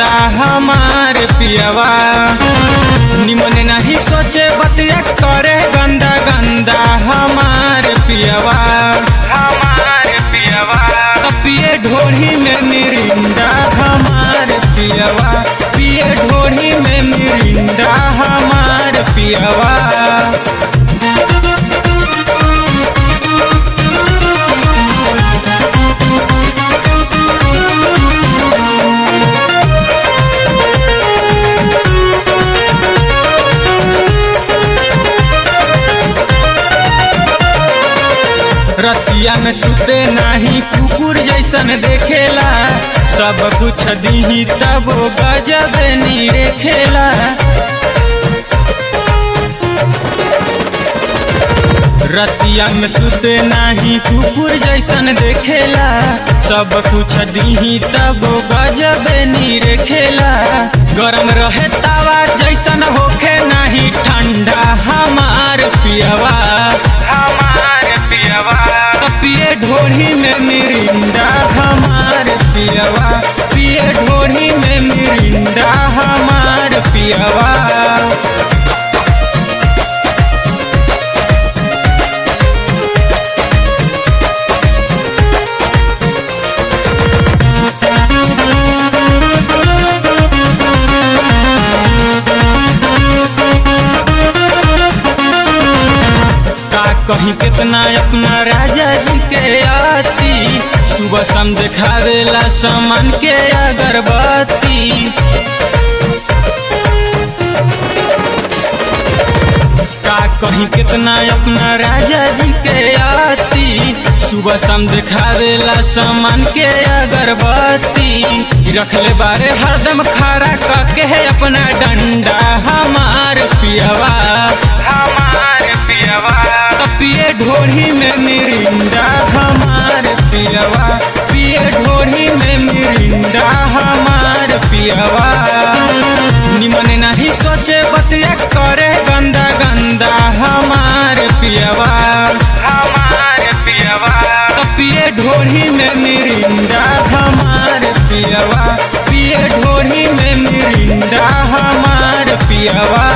गंदा हमार पियवा निमन नहीं सोचे बतिया करे गंदा गंदा हमार पियवा हमार पियवा पिए ढोढ़ी में मिरिंदा हमार पियवा पिए ढोढ़ी में मिरिंदा हमार पियवा रतिया में सुते नाही कुकुर जैसन देखेला सब कुछ दीही तब गजब नीरे खेला रतिया में सुते नाही कुकुर जैसन देखेला सब कुछ दीही तब गजब नीरे खेला गरम रहे तावा जैसन होखे नाही ठंडा हमार पियवा हमार पियवा पिए ढोढ़ी में मिरिंदा हमार पियवा पिए ढोढ़ी में मिरिंदा हमार पियवा का कहीं कितना अपना राजा जी के आती सुबह शाम देखावेला सामान के अगरबत्ती का कहीं कितना अपना राजा जी के आती सुबह शाम देखावेला सामान के अगरबत्ती रखले बारे हरदम खड़ा करके है अपना डंडा हमार पियवा हमार पियवा पिए ढोढ़ी में मिरिंदा हमार पियवा पिए ढोढ़ी में मिरिंदा हमार पियवा निमन नहीं सोचे बतिया करे गंदा गंदा हमार पियवा हमार पियवा पिए ढोढ़ी में मिरिंदा हमार पियवा पिए ढोढ़ी में मिरिंदा हमार पियवा